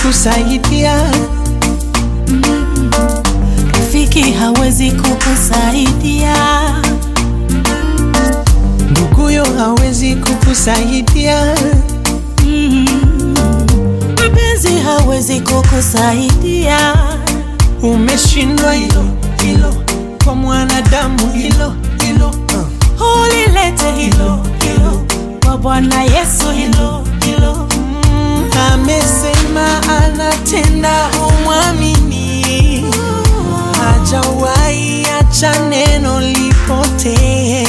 kukusaidia, Rafiki hawezi kukusaidia, nduguyo hawezi kukusaidia, mpenzi hawezi kukusaidia. umeshindwa hilo hilo, kwa mwanadamu hilo hilo uh. Ulilete hilo hilo kwa Bwana Yesu, hilo hilo Mm, amesema anatenda, umwamini, hajawahi acha neno lipotee.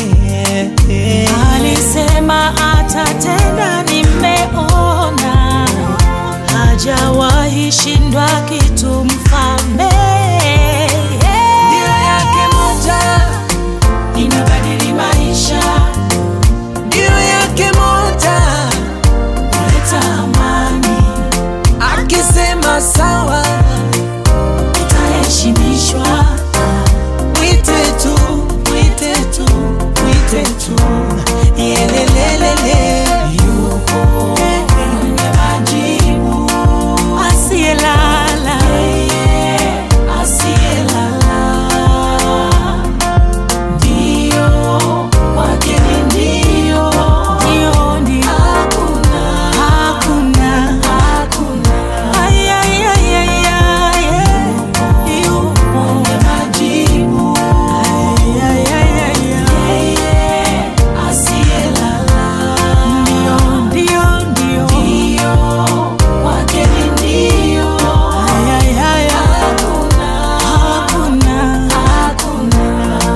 alisema atatenda, nimeona hajawahi shindwa kitu, mfalme Ndio yake moja, inabadili maisha, ndio yake moja, kuleta amani, akisema sawa, utaheshimishwa. mwite tu, mwite tu, mwite tu, yelelelele, yupo mwenye majibu, asiyelala, asiyelala, ndio kwake ni ndio, ndio, ndio, hakuna, hakuna, hakuna, ay, ay, ay, ay, ay, yupo mwenye majibu, ay, ay, ay, ay, ay, asiyelala, ndio, ndio, ndio, ndio, kwake ni ndio, ay, ay, ay, ay, hakuna, hakuna, hakuna.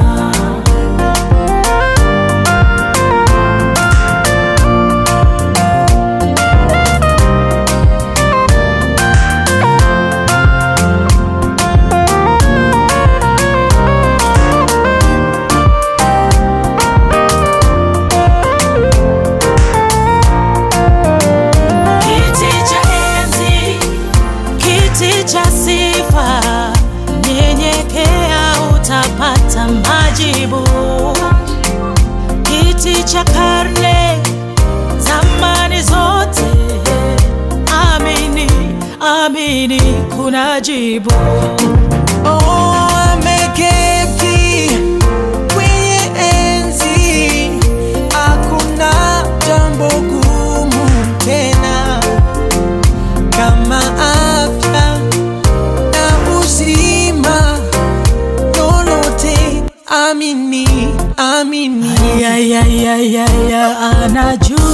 Kiti cha enzi, kiti cha sifa, nyenyekea utapata majibu. Kiti cha karne, zamani zote, amini, amini, kuna jibu. Oh, ameketi kwenye enzi, hakuna jambo gumu tena kama afya na uzima, lolote amini, amini. Ya, ya, ya, ya, ya, anajua